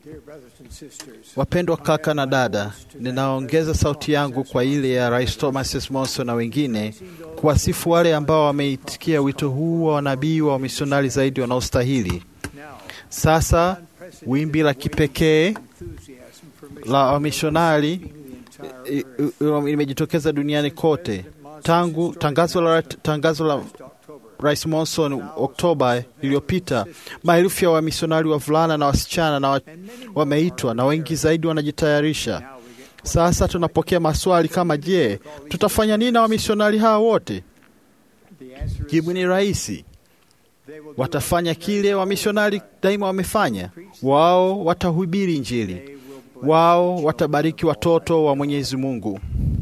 Wapendwa kaka na dada, ninaongeza sauti yangu kwa ile ya Rais Thomas S. Monson na wengine kuwasifu wale ambao wameitikia wito huu wa wanabii wa wamisionari zaidi wanaostahili. Sasa wimbi la kipekee la wamishonari limejitokeza duniani kote tangu tangazo la, tangazo la Rais Monson Oktoba iliyopita. Maelfu ya wamisionari wavulana na wasichana na wa, wameitwa na wengi zaidi wanajitayarisha. Sasa tunapokea maswali kama je, tutafanya nini na wamisionari hawa wote? Jibu ni rahisi. Watafanya kile wamisionari daima wamefanya. Wao watahubiri Injili, wao watabariki watoto wa Mwenyezi Mungu.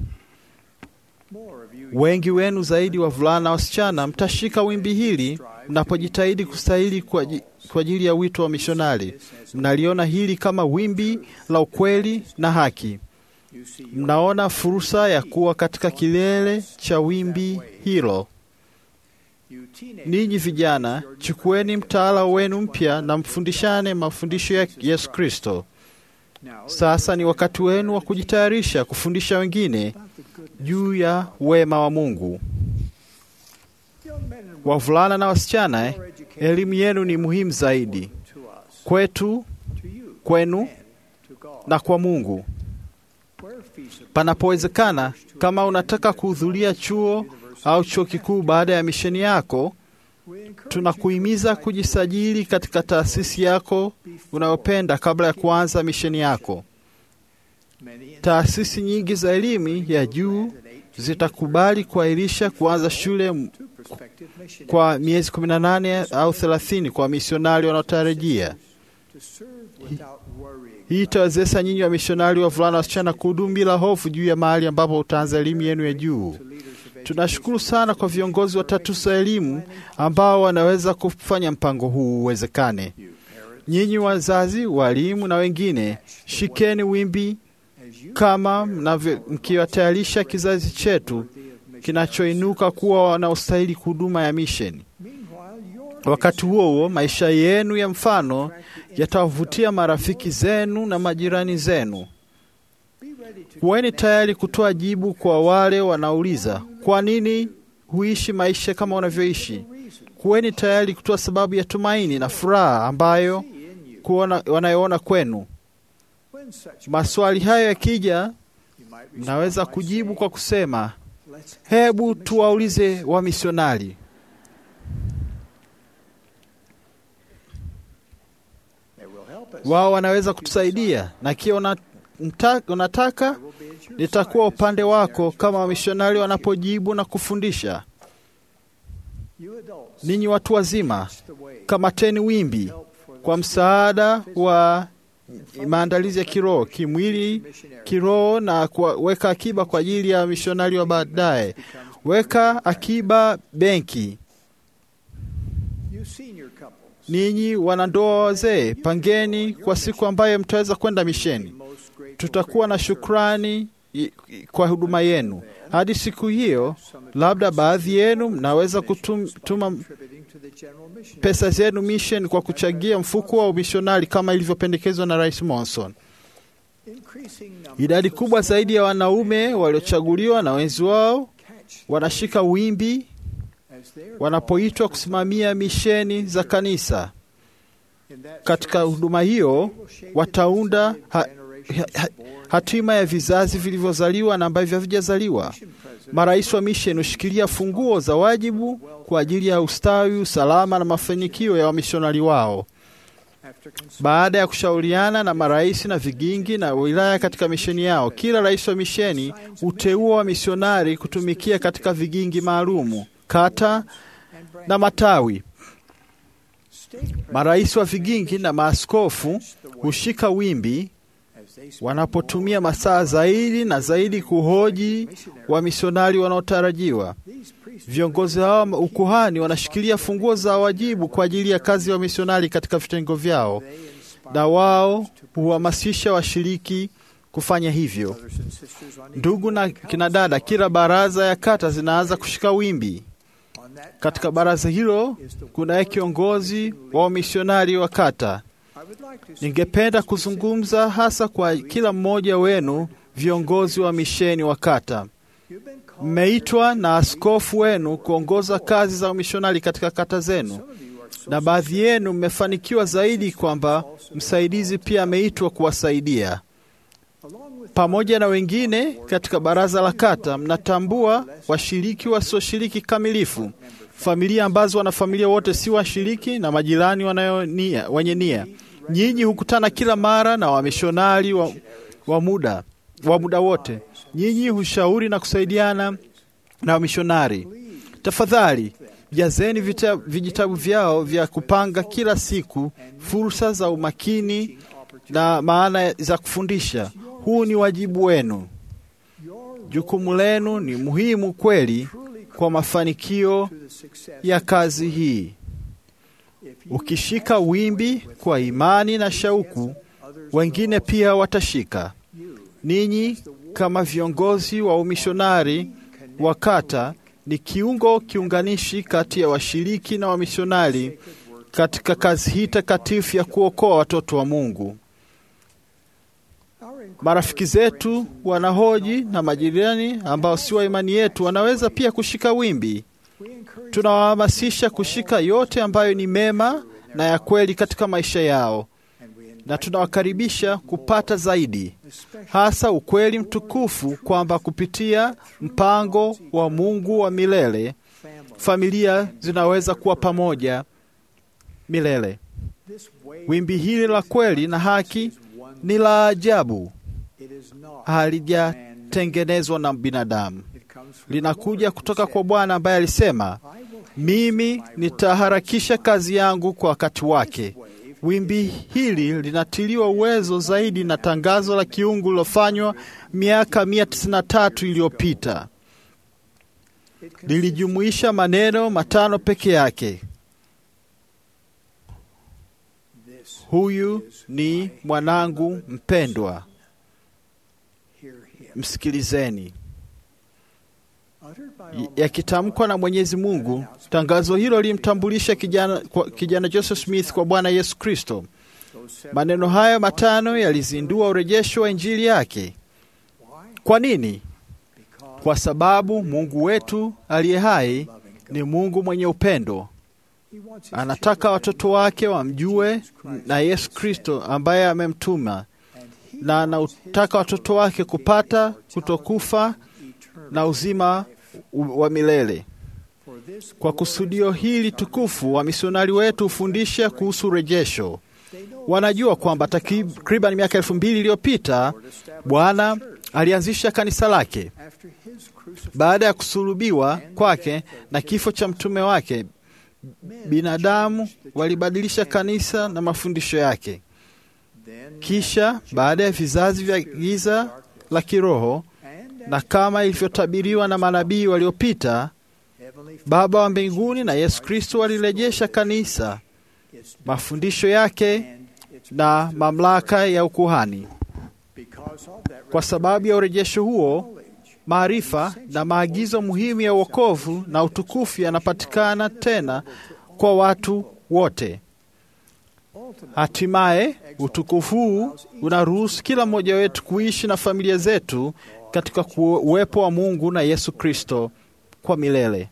Wengi wenu zaidi, wavulana na wasichana, mtashika wimbi hili mnapojitahidi kustahili kwa ajili ya wito wa mishonari. Mnaliona hili kama wimbi la ukweli na haki. Mnaona fursa ya kuwa katika kilele cha wimbi hilo. Ninyi vijana, chukueni mtaala wenu mpya na mfundishane mafundisho ya Yesu Kristo. Sasa ni wakati wenu wa kujitayarisha kufundisha wengine juu ya wema wa Mungu. Wavulana na wasichana, elimu yenu ni muhimu zaidi kwetu, kwenu na kwa Mungu. Panapowezekana, kama unataka kuhudhuria chuo au chuo kikuu baada ya misheni yako, tunakuhimiza kujisajili katika taasisi yako unayopenda kabla ya kuanza misheni yako. Taasisi nyingi za elimu ya juu zitakubali kuahirisha kuanza shule kwa miezi 18 au 30 kwa misionari wanaotarajia. Hii itawezesha nyinyi wa misionari wavulana wasichana kuhudumu bila hofu juu ya mahali ambapo utaanza elimu yenu ya juu. Tunashukuru sana kwa viongozi wa tatusa elimu ambao wanaweza kufanya mpango huu uwezekane. Nyinyi wazazi, walimu na wengine, shikeni wimbi kama mkiwatayarisha kizazi chetu kinachoinuka kuwa wanaostahili huduma ya misheni. Wakati huo huo, maisha yenu ya mfano yatawavutia marafiki zenu na majirani zenu. Kuweni tayari kutoa jibu kwa wale wanauliza kwa nini huishi maisha kama unavyoishi. Kuweni tayari kutoa sababu ya tumaini na furaha ambayo kuona, wanayoona kwenu. Maswali hayo yakija, mnaweza kujibu kwa kusema, hebu tuwaulize wamisionari. Wao wanaweza kutusaidia, na kiwa unataka nitakuwa upande wako kama wamishonari wanapojibu na kufundisha. Ninyi watu wazima, kamateni wimbi kwa msaada wa maandalizi ya kiroho, kimwili, kiroho na kuweka akiba kwa ajili ya mishonari wa baadaye. Weka akiba benki. Ninyi wanandoa wazee, pangeni kwa siku ambayo mtaweza kwenda misheni. Tutakuwa na shukrani kwa huduma yenu. Hadi siku hiyo, labda baadhi yenu mnaweza kutuma pesa zenu mission kwa kuchangia mfuko wa umishonari kama ilivyopendekezwa na Rais Monson. Idadi kubwa zaidi ya wanaume waliochaguliwa na wenzi wao wanashika wimbi wanapoitwa kusimamia misheni za kanisa. Katika huduma hiyo wataunda ha, ha, hatima ya vizazi vilivyozaliwa na ambavyo havijazaliwa. Marais wa misheni hushikilia funguo za wajibu kwa ajili ya ustawi, usalama na mafanikio ya wamishonari wao. Baada ya kushauriana na marais na vigingi na wilaya katika misheni yao, kila rais wa misheni huteua wamisionari kutumikia katika vigingi maalumu, kata na matawi. Marais wa vigingi na maaskofu hushika wimbi wanapotumia masaa zaidi na zaidi kuhoji wamisionari wanaotarajiwa. Viongozi hao ukuhani wanashikilia funguo za wajibu kwa ajili ya kazi ya wamisionari katika vitengo vyao, na wao huhamasisha washiriki kufanya hivyo. Ndugu na kina dada, kila baraza ya kata zinaanza kushika wimbi. Katika baraza hilo kunaye kiongozi wa wamisionari wa kata. Ningependa kuzungumza hasa kwa kila mmoja wenu, viongozi wa misheni wa kata. Mmeitwa na askofu wenu kuongoza kazi za umishonari katika kata zenu, na baadhi yenu mmefanikiwa zaidi kwamba msaidizi pia ameitwa kuwasaidia pamoja na wengine katika baraza la kata. Mnatambua washiriki wasioshiriki kamilifu, familia ambazo wanafamilia wote si washiriki na majirani wanayonia wenye nia. Nyinyi hukutana kila mara na wamishonari wa, wa muda wa muda wote. Nyinyi hushauri na kusaidiana na wamishonari. Tafadhali jazeni vita, vijitabu vyao vya kupanga kila siku fursa za umakini na maana za kufundisha. Huu ni wajibu wenu. Jukumu lenu ni muhimu kweli kwa mafanikio ya kazi hii. Ukishika wimbi kwa imani na shauku, wengine pia watashika. Ninyi kama viongozi wa umishonari wa kata ni kiungo kiunganishi kati ya washiriki na wamishonari katika kazi hii takatifu ya kuokoa watoto wa Mungu. Marafiki zetu wanahoji na majirani ambao si wa imani yetu wanaweza pia kushika wimbi. Tunawahamasisha kushika yote ambayo ni mema na ya kweli katika maisha yao, na tunawakaribisha kupata zaidi, hasa ukweli mtukufu kwamba kupitia mpango wa Mungu wa milele familia zinaweza kuwa pamoja milele. Wimbi hili la kweli na haki ni la ajabu, halijatengenezwa na binadamu. Linakuja kutoka kwa Bwana ambaye alisema, mimi nitaharakisha kazi yangu kwa wakati wake. Wimbi hili linatiliwa uwezo zaidi na tangazo la kiungu lilofanywa miaka 193 iliyopita. Lilijumuisha maneno matano peke yake: Huyu ni mwanangu mpendwa, msikilizeni. Yakitamkwa na Mwenyezi Mungu, tangazo hilo lilimtambulisha kijana, kijana Joseph Smith kwa Bwana Yesu Kristo. Maneno hayo matano yalizindua urejesho wa injili yake. Kwa nini? Kwa sababu Mungu wetu aliye hai ni Mungu mwenye upendo. Anataka watoto wake wamjue na Yesu Kristo ambaye amemtuma, na anataka watoto wake kupata kutokufa na uzima wa milele. Kwa kusudio hili tukufu, wamisionari wetu hufundisha kuhusu urejesho. Wanajua kwamba takriban miaka elfu mbili iliyopita Bwana alianzisha kanisa lake baada ya kusulubiwa kwake na kifo cha mtume wake. Binadamu walibadilisha kanisa na mafundisho yake. Kisha baada ya vizazi vya giza la kiroho, na kama ilivyotabiriwa na manabii waliopita, Baba wa mbinguni na Yesu Kristo walirejesha kanisa, mafundisho yake na mamlaka ya ukuhani. Kwa sababu ya urejesho huo, maarifa na maagizo muhimu ya wokovu na utukufu yanapatikana tena kwa watu wote. Hatimaye utukufu huu unaruhusu kila mmoja wetu kuishi na familia zetu katika uwepo wa Mungu na Yesu Kristo kwa milele.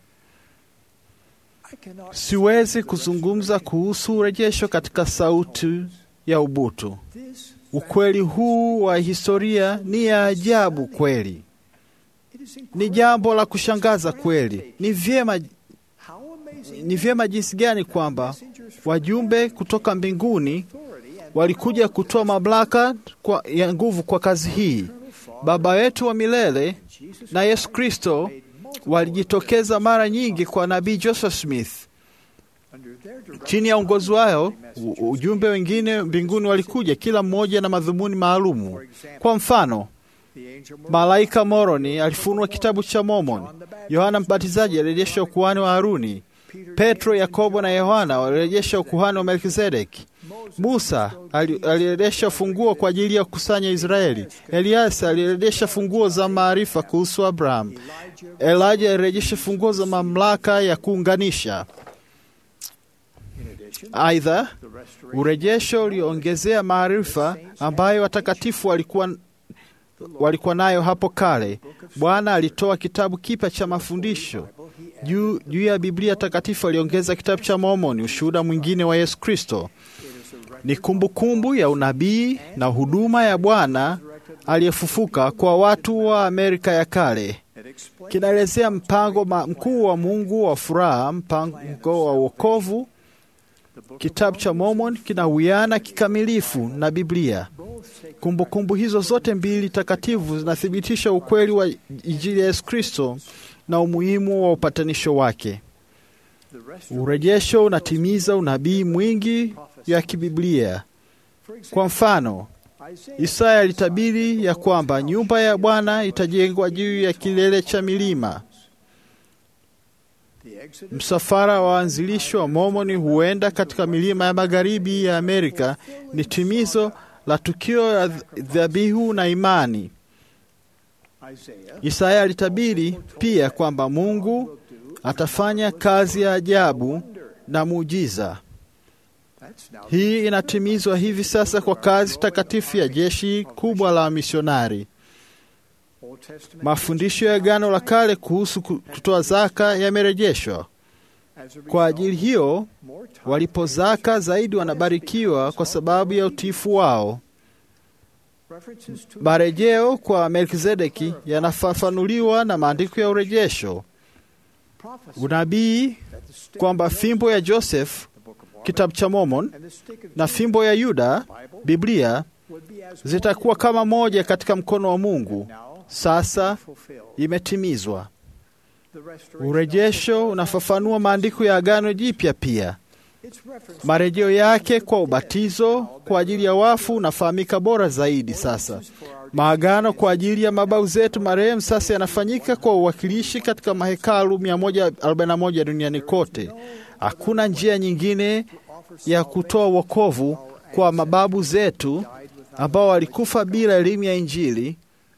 Siwezi kuzungumza kuhusu urejesho katika sauti ya ubutu. Ukweli huu wa historia ni ya ajabu kweli, ni jambo la kushangaza kweli. Ni vyema, ni vyema jinsi gani kwamba wajumbe kutoka mbinguni walikuja kutoa mamlaka kwa, ya nguvu kwa kazi hii. Baba yetu wa milele na Yesu Kristo walijitokeza mara nyingi kwa nabii Joseph Smith. Chini ya uongozi wao, ujumbe wengine mbinguni walikuja, kila mmoja na madhumuni maalumu. Kwa mfano, malaika Moroni alifunua kitabu cha Mormon. Yohana Mbatizaji alirejesha ukuhani wa Haruni. Petro, Yakobo na Yohana walirejesha ukuhani wa Melkizedeki. Musa alirejesha funguo kwa ajili ya kukusanya Israeli. Eliasa alirejesha funguo za maarifa kuhusu Abraham. Elijah alirejesha funguo za mamlaka ya kuunganisha. Aidha, urejesho uliongezea maarifa ambayo watakatifu walikuwa walikuwa nayo hapo kale. Bwana alitoa kitabu kipya cha mafundisho juu juu ya Biblia takatifu. Aliongeza kitabu cha Mormoni, ushuhuda mwingine wa Yesu Kristo. Ni kumbukumbu kumbu ya unabii na huduma ya Bwana aliyefufuka kwa watu wa Amerika ya kale. Kinaelezea mpango mkuu wa Mungu wa furaha, mpango wa wokovu. Kitabu cha Mormon kinawiana kikamilifu na Biblia. Kumbukumbu kumbu hizo zote mbili takatifu zinathibitisha ukweli wa Injili ya Yesu Kristo na umuhimu wa upatanisho wake. Urejesho unatimiza unabii mwingi ya kibiblia. Kwa mfano, Isaya alitabiri ya kwamba nyumba ya Bwana itajengwa juu ya kilele cha milima. Msafara wa waanzilisho wa Mormoni huenda katika milima ya magharibi ya Amerika ni timizo la tukio la dhabihu na imani. Isaya alitabiri pia kwamba Mungu atafanya kazi ya ajabu na muujiza. Hii inatimizwa hivi sasa kwa kazi takatifu ya jeshi kubwa la misionari. Mafundisho ya Agano la Kale kuhusu kutoa zaka yamerejeshwa. Kwa ajili hiyo, walipo zaka zaidi wanabarikiwa kwa sababu ya utiifu wao. Marejeo kwa Melkizedeki yanafafanuliwa na maandiko ya urejesho. Unabii kwamba fimbo ya Joseph, kitabu cha Mormon, na fimbo ya Yuda, Biblia, zitakuwa kama moja katika mkono wa Mungu, sasa imetimizwa. Urejesho unafafanua maandiko ya Agano Jipya pia. Marejeo yake kwa ubatizo kwa ajili ya wafu unafahamika bora zaidi sasa. Maagano kwa ajili ya mababu zetu marehemu sasa yanafanyika kwa uwakilishi katika mahekalu 141 duniani kote. Hakuna njia nyingine ya kutoa wokovu kwa mababu zetu ambao walikufa bila elimu ya Injili.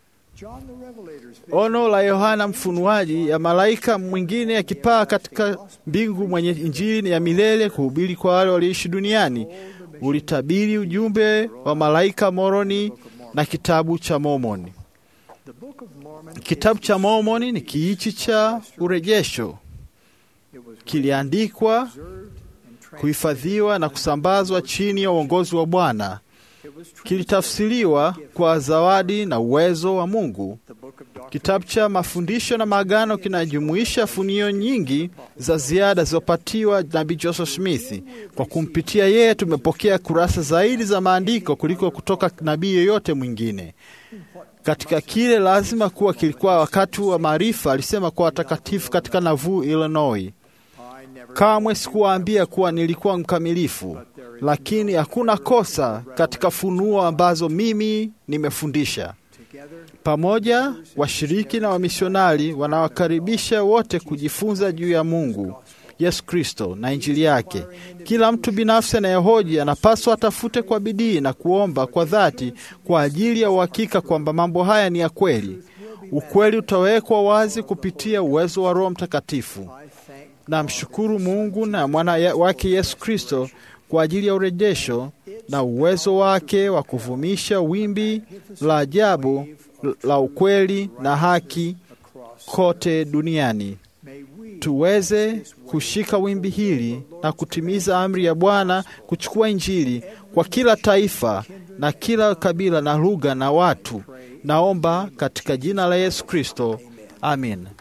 Ono la Yohana Mfunuaji ya malaika mwingine akipaa katika mbingu mwenye Injili ya milele kuhubiri kwa wale walioishi duniani ulitabiri ujumbe wa malaika Moroni na kitabu cha Mormoni. Kitabu cha Mormoni ni kiichi cha urejesho, kiliandikwa, kuhifadhiwa na kusambazwa chini ya uongozi wa Bwana. Kilitafsiriwa kwa zawadi na uwezo wa Mungu. Kitabu cha mafundisho na maagano kinajumuisha funio nyingi za ziada zilizopatiwa nabii Joseph Smith. Kwa kumpitia yeye tumepokea kurasa zaidi za maandiko kuliko kutoka nabii yoyote mwingine. Katika kile lazima kuwa kilikuwa wakati wa maarifa, alisema kwa watakatifu katika Nauvoo, Illinois. Kamwe sikuwaambia kuwa nilikuwa mkamilifu, lakini hakuna kosa katika funuo ambazo mimi nimefundisha. Pamoja washiriki na wamisionari wanawakaribisha wote kujifunza juu ya Mungu, Yesu Kristo na Injili yake. Kila mtu binafsi anayehoji anapaswa atafute kwa bidii na kuomba kwa dhati kwa ajili ya uhakika kwamba mambo haya ni ya kweli. Ukweli utawekwa wazi kupitia uwezo wa Roho Mtakatifu. Namshukuru Mungu na mwana wake Yesu Kristo kwa ajili ya urejesho na uwezo wake wa kuvumisha wimbi la ajabu la ukweli na haki kote duniani. Tuweze kushika wimbi hili na kutimiza amri ya Bwana kuchukua Injili kwa kila taifa na kila kabila na lugha na watu. Naomba katika jina la Yesu Kristo, amin.